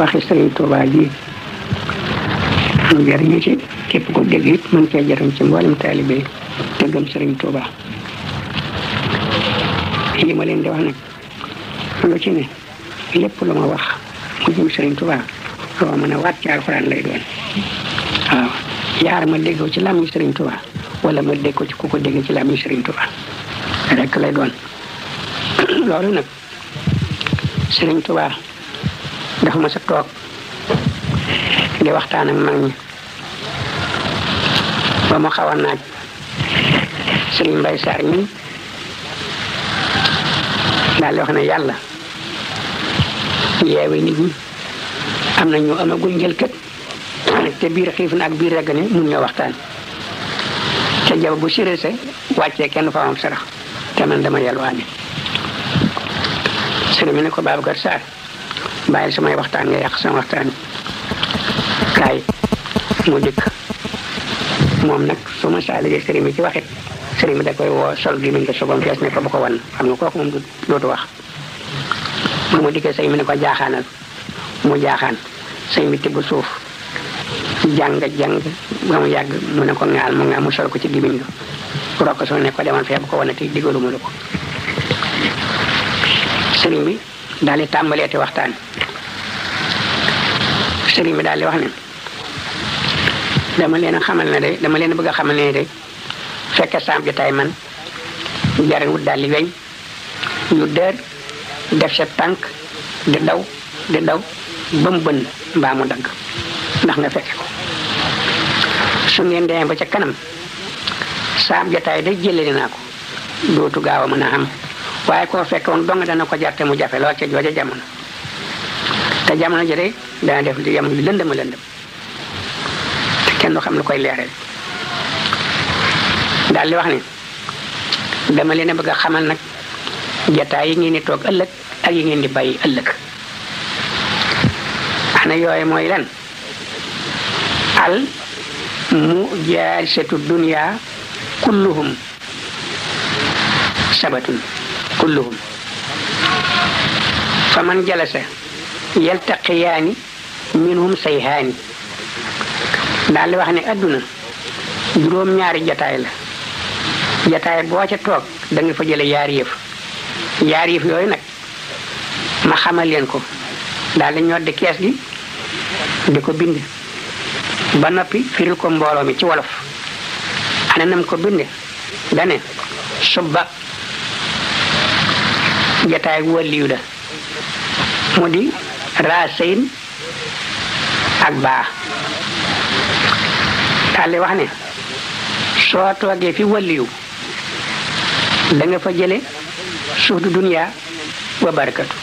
waxi sëriñ Tuubaa ji mu jëriñu ci képp ko dégg it mën cee jëriñ ci mboolem taalibe te gëm sëriñ Tuubaa li ma leen di wax nag lu ci ne lépp lu ma wax mu jëm sëriñ Tuubaa loo mën a waat ci alxuraan lay doon waaw yaar ma déggoo ci làmmiñ sëriñ Tuubaa wala ma dégg ko ci ku ko dégg ci làmmiñ sëriñ Tuubaa rek lay doon loolu nag sëriñ Tuubaa dafa ma sa toog di waxtaan ak mag ñi ba mu xaw a naaj sëriñ Mbay Saar mi daal di wax ne yàlla yeewe nit ñi am na ñu amagul njël kët te biir xiif na ak biir regg ne mun ñoo waxtaan te jaba bu sirese wàccee kenn fa am sarax te man dama yelwaane sëriñ bi ne ko Babacar Sarr bàyyil samay waxtaan nga yàq sama waxtaan kaay mu dikk moom nag su ma saa liggéey sëriñ bi ci waxit sëriñ bi da koy woo sol gi miñ ko sobam fees ne ko bu ko wan xam nga kooku moom du dootu wax bu mu dikkee sëriñ bi ne ko jaaxaanal mu jaaxaan sëriñ bi tibb suuf jàng jàng ba mu yàgg mu ne ko ŋaal mu ŋaal mu sol ko ci gimiñ ga rokk soo ne ko demal fee bu ko wanati digaluma la ko sëriñ bi daal di tàmbaleeti waxtaan sëriñ bi daal di wax ne dama leen a xamal ne de dama leen bëgg a xamal ne de fekke saam jotaay man jarin wut daal di weñ yu dër def sa tànk di daw di daw ba mu bënn mbaa mu dagg ndax nga fekke ko su ngeen demee ba ca kanam saam jotaay day jëlee naa ko dootu gaaw a mën a xam waaye koo fekk woon dong dana ko jarte mu jafe lool ca jooja jamono te jamono ji de dana def li jamono yu lëndëm a lëndëm te kenn du xam lu koy leeral daal di wax ne dama leen a bëgg a xamal nag jataay yi ngeen di toog ëllëg ak yi ngeen di bàyyi ëllëg ana yooyu mooy lan al mu jaarisatu dunya kulluhum sabatun kulluhum fa man jalasa yaltaqiyaani minhum sayhaani daal di wax ne adduna juróom ñaari jataay la jataay boo ca toog da nga fa jële yaari yëf yaari yëf yooyu nag ma xamal leen ko daal di ñoddi kees gi di ko bind ba noppi firil ko mbooloo mi ci wolof ana nam ko binde dane subba jataay wàlliyu la mu di raasayn ak baa daal di wax ne soo toogee fi wàlliyu da nga fa jële suuf du duniyaa wa barakatu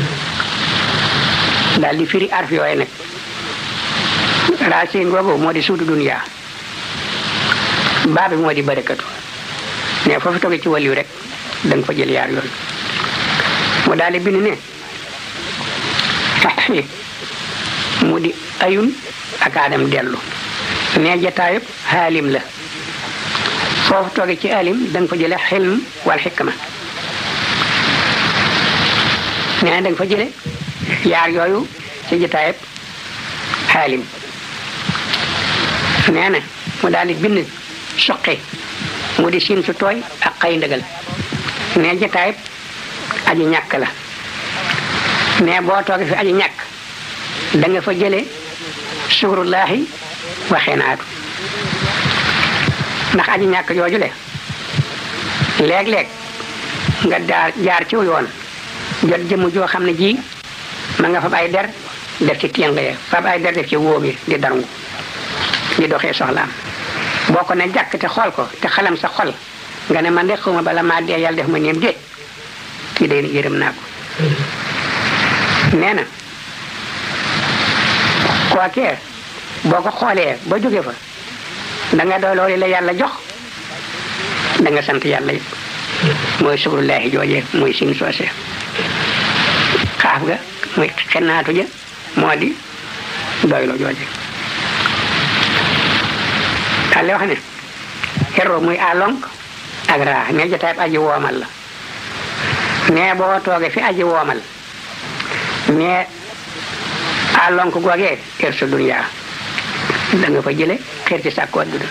daal di firi arf yooyu nag raasayn googu moo di suuf du duniyaa baa bi moo di barakatu ne foofu toogee ci wàlliyu rek da nga fa jële yaar yooyu mu daal di bind ne mu di ayun ak aadam dellu ne jataayub xaalim la foofu tooge ci alim da nga fa jële xilm wal xikma nee na da nga fa jële yaar yooyu ci jataayub xaalim nee na mu daal di bind suqi mu di siin su tooy ak xëy ndëgal ne jataayub aji ñàkk la ne boo toogee fi aji ñàkk da nga fa jële sukurullaahi waxee naatu ndax aji ñàkk jooju le léeg-léeg nga jaar jaar ci yoon jot jëmm joo xam ne ji ma nga fab ay der def ci téng ya fab ay der def ci wóom yi di darngu di doxee soxlaam boo ko ne jàkk te xool ko te xalam sa xol nga ne man de xawma bala maa dee yàlla def ma néem déet kii day yërëm naa ko nee na kookee boo ko xoolee ba jóge fa da nga doy loolu la yàlla jox da nga sant yàlla it mooy sukurullaahi joojee mooy sin soose xaaf ga muy xennaatu ja moo di doylo jooje daal di wax ne xerro muy alonk ak raa ne jotaay aji woomal la ne boo toogee fi aji woomal ne xaalonk googee xeer sa duniyaa da nga fa jële xeer ci sàkku adduna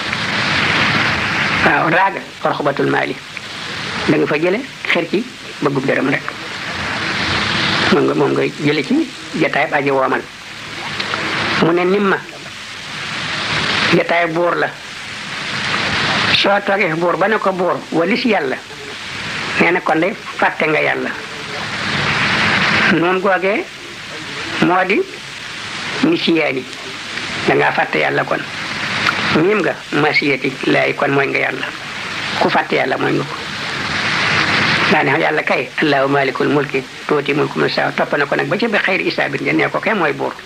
waaw raaga orxubatul maali da nga fa jële xeer ci bëggub dërëm rek moom nga moom nga jële ci jataay aji woomal mu ne nim ma jataay buur la soo toogee buur ba ne ko buur walis yàlla nee na kon de fàtte nga yàlla noonu googee moo di nisiyaani dangaa fàtte yàlla kon miim nga masiyati laay kon mooy nga yàlla ku fàtte yàlla mooy nga ko daa ne yàlla kay allahu malikul mulki tuuti mulku man saa topp na ko nag ba ci bi xayri isaabit nga nee ko kay mooy buur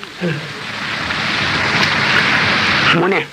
mu ne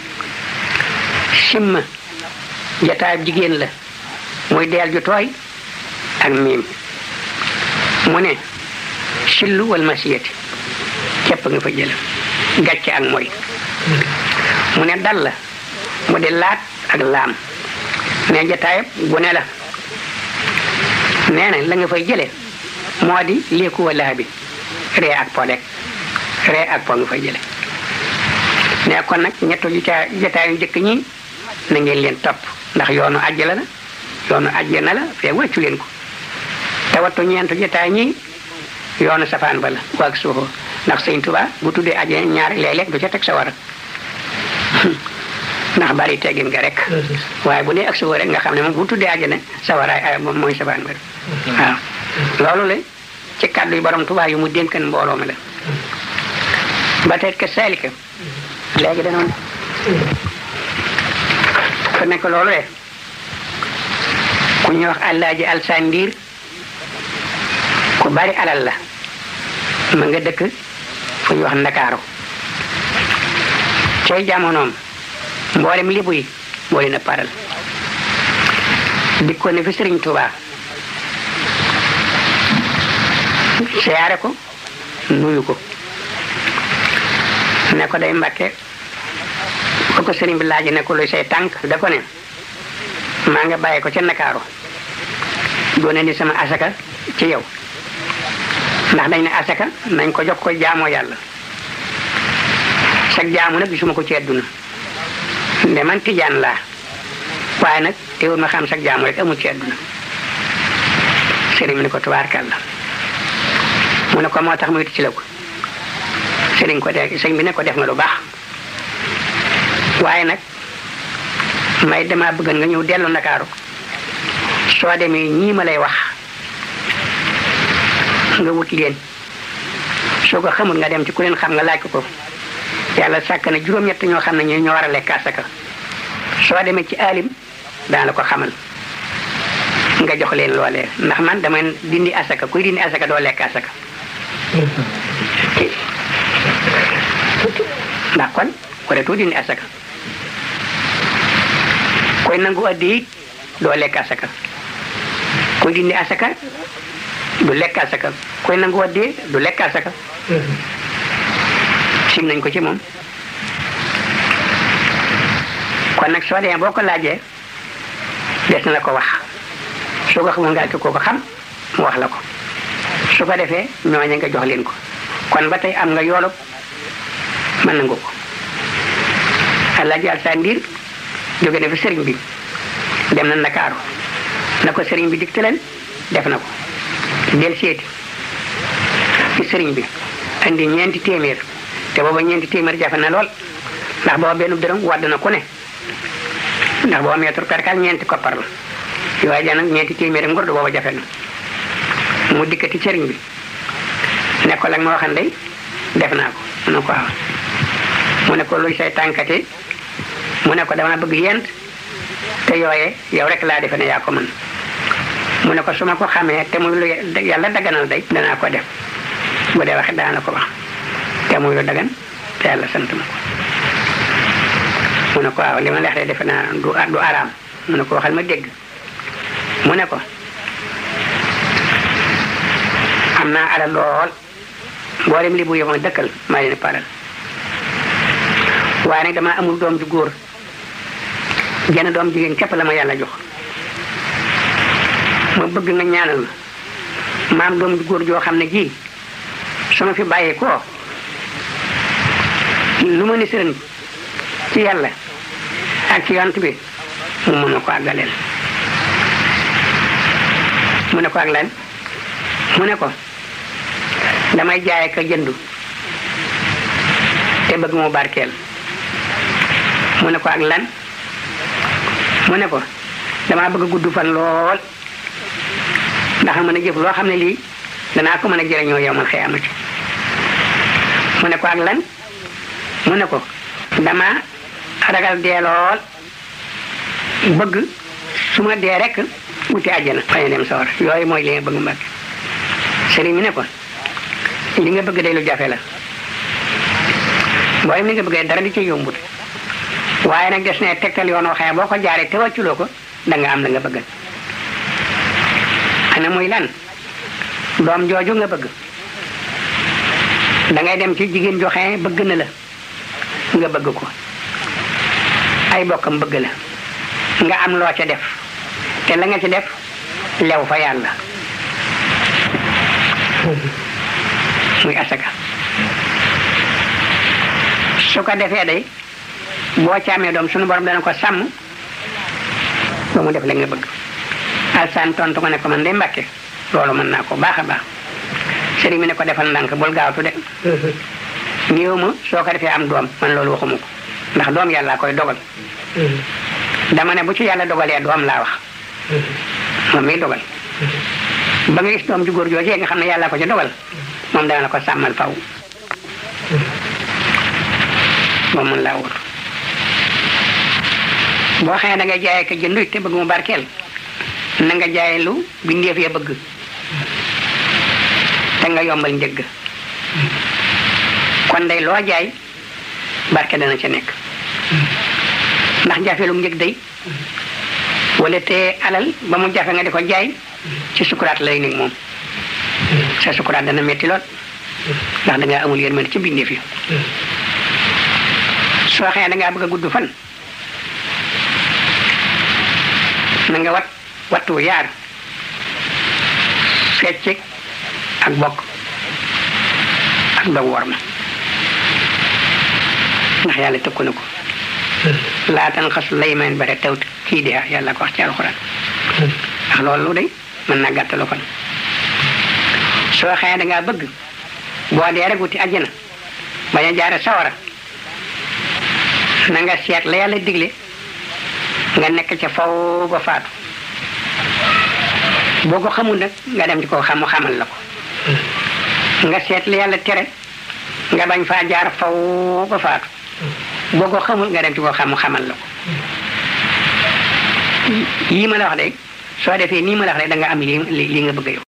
simma jataayab jigéen la muy deel ju tooy ak miim mu ne sillu wal masiyati képp nga fa jële gàcce ak mooy mu ne dal la mu di laat ak laam ne jataayab gune la nee na la nga fay jële moo di léeku wala bi ree ak po rek ree ak po nga fay jële ne kon nag ñettu jataay jataay yu njëkk ñi na ngeen leen topp ndax yoonu àjjana la yoonu àjjana la fee wàccu leen ko te wattu ñeentu jataay ñi yoonu safaan ba la waag suuxoo ndax sëñ Tuba bu tuddee àjjana ñaari léeg-léeg du ca teg sa war ndax bari teggin nga rek waaye bu dee ak suuxoo rek nga xam ne moom bu tuddee àjjana sa waraay ay moom mooy safaan ba waaw loolu la ci kàddu yu borom Tuba yu mu dénkan mbooloo mi la ba tey que saalika léegi danoon ko nekk loolu de ku ñuy wax àllaaji alsandiir ku bari alal la ma nga dëkk fu ñuy wax ndakaaru cay jamonoom mboolem libu yi moo leen a paral dikkoon ne fi sëriñ Tuubaa siyaare ko nuyu ko ne ko day mbàkke ko ko sëriñ bi laaj ne ko luy say tànk da ko ne maa nga bàyyi ko ca Ndakaaru doone ni sama asaka ci yow ndax dañ ne asaka nañ ko jox ko jaamoo yàlla sag jaamu nag gisuma ko ci àdduna nde man tijaan laa waaye nag teewul ma xam sag jaamu rek amul ci àdduna sëriñ bi ne ko tubaarkàlla mu ne ko moo tax muy ci la ko sëriñ ko def sëriñ bi ne ko def nga lu baax waaye nag may dama bëgg nga ñëw dellu ndakaaru soo demee ñii ma lay wax nga wut leen soo ko xamul nga dem ci ku leen xam nga laaj ko ko yàlla sàkk na juróom-ñett ñoo xam ne ñu ñoo war a lekk asaka soo demee ci alim daan la ko xamal nga jox leen loolee ndax man dama dindi asaka kuy dindi asaka doo lekk asaka ndax kon wareetoo dindi asaka koy nangu addi it doo lekk asaka koy dindi asaka du lekk asaka koy nangu addi du lekk asaka sim nañ ko ci moom kon nag soo demee boo ko laajee des na la ko wax soo ko xamul nga ko ko xam mu wax la ko su ko defee ñooña nga jox leen ko kon ba tey am nga yoolub mën na nga ko Alaaji Alsaan Ndiir jóge na fi sëriñ bi dem na Ndakaaru na ko sëriñ bi digtaleen def na ko del seeti ci sëriñ bi andi ñeenti téeméer te booba ñeenti téeméer jafe na lool ndax booba benn dërëm wadd na ku ne ndax booba mètre perkal ñeenti koppar la yooyu ja nag ñeenti téeméer ngor du booba jafe na mu dikkati sëriñ bi ne ko lag ma waxan day def naa ko mu ne ko waaw mu ne ko luy say tànkati mu ne ko dama bëgg yent te yooye yow rek laa defe ne yaa ko mën mu ne ko su ma ko xamee te muy lu yàlla daganal day danaa ko def bu dee waxe daana ko wax te muy lu dagan te yàlla sant ma ko mu ne ko waaw li ma leex de defe naa du du araam mu ne ko waxal ma dégg mu ne ko am naa alal lool mboolem li bu yoma dëkkal maa leen paral waaye nag dama amul doom ju góor jenn doom jigéen képp la ma yàlla jox ma bëgg nga ñaanal ma maam doom ju góor joo xam ne ji su ma fi bàyyee koo lu ma ni sëriñ ci yàlla ak ci yont bi mu mën na ko àggaleel mu ne ko ak lan mu ne ko damay jaay ka jëndu te bëgg mu barkeel mu ne ko ak lan mu ne ko damaa bëgg gudd fan lool ndax mën a jëf loo xam ne lii danaa ko mën a jëriñoo yow man xiyaamati mu ne ko ak lan mu ne ko dama ragal dee lool bëgg su ma dee rek wuti àjjana bañ a dem sawar yooyu mooy li nga bëgg mbàkk sëriñ mi ne ko li nga bëgg day lu jafe la booy li nga bëggee dara di ci yombut waaye nag des ne tegtal yoon waxee boo ko jaaree te wàcculoo ko da nga am la nga bëgg ana muy lan doom jooju nga bëgg da ngay dem ci jigéen joxe bëgg na la nga bëgg ko ay bokkam bëgg la nga am loo ca def te la nga ci def lew fa yàlla muy asaka su ko defee day boo ci amee doom sunu borom dana ko sàmm ba mu def la nga bëgg alsaan tontu ko ne ko man de mbàkke loolu mën naa ko baax a baax sëriñ mi ne ko defal ndànk bul gaawtu de ñëw ma soo ko defee am doom man loolu waxuma ko ndax doom yàlla koy dogal dama ne bu ci yàlla dogalee doom laa wax moom miy dogal ba nga gis doom ju góor joojee nga xam ne yàlla ko ci dogal moom dana la ko sàmmal faw moom mën laa wóor boo xëyee da nga jaayee ko jëndu te bëgg mu barkeel na nga jaayee lu bindeef ya bëgg te nga yombal njëgg kon day loo jaay barke dana ca nekk ndax jafelum njëg day wala te alal ba mu jafe nga di ko jaay ci sukuraat lay nekk moom sa sukuraat dana metti lool ndax da ngaa amul yërmande ci bindeef yi soo xëyee da ngaa bëgg a gudd fan na nga wat wattu yaar fecc ak bokk ak dog war ma ndax yàlla tëkku na ko laatan xasu laymaan bare taw kii de yàlla ko wax ci alxuraan ndax loolu day mën naa gàttalu fan soo xëyee da ngaa bëgg boo dee rek wuti àjjana bañ a jaare sawara na nga seet la yàlla digle nga nekk ca faw ba faatu boo ko xamul nag nga dem ci ko xamu xamal la ko nga seet la yàlla tere nga bañ faa jaar faw ba faatu boo ko xamul nga dem ci ko xamu xamal la ko yii ma la wax de soo defee nii ma la wax de da nga am li li nga bëgg yow